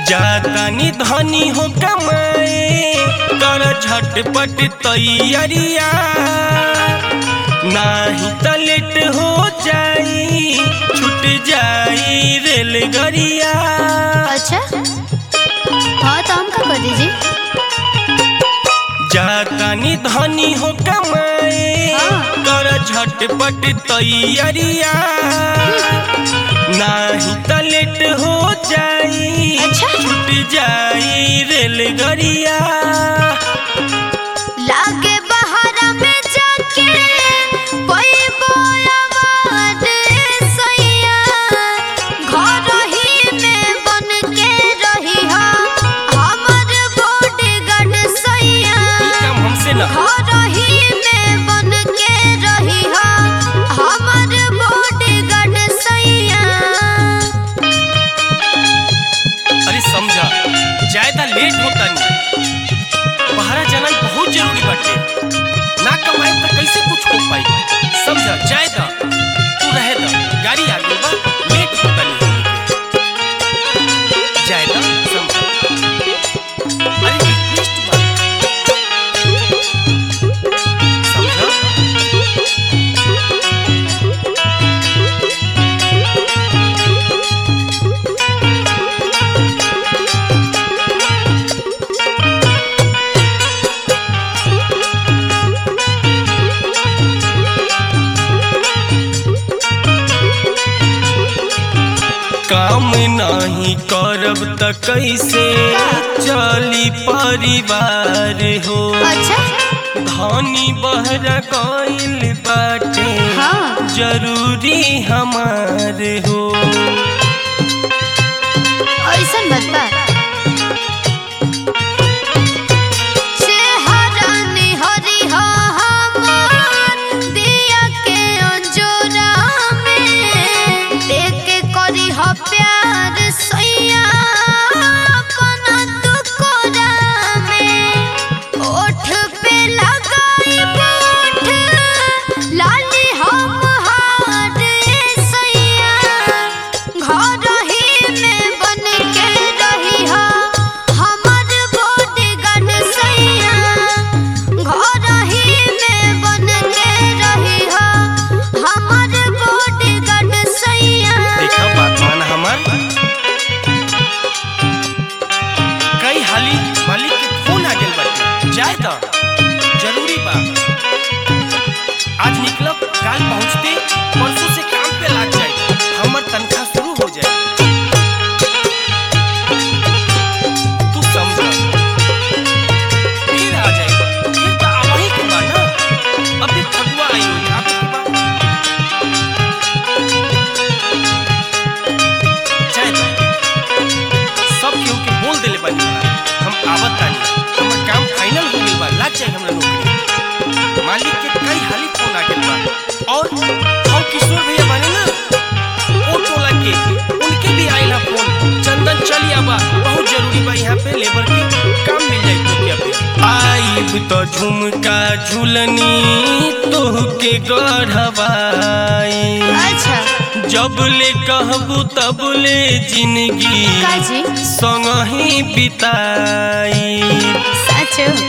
जातानी धनी हो कमाए कर झटपट तैयारिया नाही त लेट हो जाई छूट जाई रेलगरिया अच्छा हाँ तो हम का कर दीजिए जातानी धनी हो कमाए हाँ। कर झटपट तैयारिया नाही त लेट हो जाई अच्छा। छूट जाई रेलगरिया लागे बहारा में जाके कोई बोलावा दे सैया घर ही में बन के रही हा हमर बॉडीगार्ड सैया ई काम हमसे ना घर ही में बन के रही हा हमर बॉडीगार्ड सैया अरे समझा ज्यादा लेट होता नहीं बहरा जाना बहुत जरूरी बाटे ना कमाए तो कैसे कुछ हो पाई समझा ज्यादा तू रहे दा गाड़ी आ गई बा लेट होता नहीं ज्यादा समझा अरे रिक्वेस्ट बा समझा काम नहीं करब त कैसे चली परिवार हो अच्छा धनी बहरा गइल बाटे हाँ। जरूरी हमार हो ऐसन बात बा चेहरा निहरी हा हमार दिया के अंजोरा में देख के करी हा प्यार सैया अपना तू कोरा में ओठ पे लगाई बोठ लाली हम हार सैया घर ही में बन के रही हा हमर बॉडीगार्ड सैया घर ही में बन के रही हा हमर बॉडीगार्ड सैया देखा बात मान हमार कई हाली मालिक के फोन आ गेल बाटे जाए त जरूरी बा आज निकलब काल पहुंचते परसों से काम पे लग जाए हमर तनख्वाह शुरू हो जाए तू समझ फिर आ जाए फिर तो आवही के बा ना अभी थकुआ आई हुई आप के बा जाए त सब केहू के बोल देले बानी बा। हम आवत तानी हमर काम फाइनल हो गइल बा लग जाए हमरा नौकरी मालिक के कई हाली फोन आ गेल बा और हम किशोर भैया बाने ना ओ टोला के उनके भी आइल हा फोन चंदन चली आबा बहुत जरूरी बा यहाँ पे लेबर के काम मिल जाई तो क्या पे आइब तो झुमका झुलनी तोह के गढ़वाई अच्छा जब ले कहबू तब ले जिंदगी काजी संग ही बिताई सच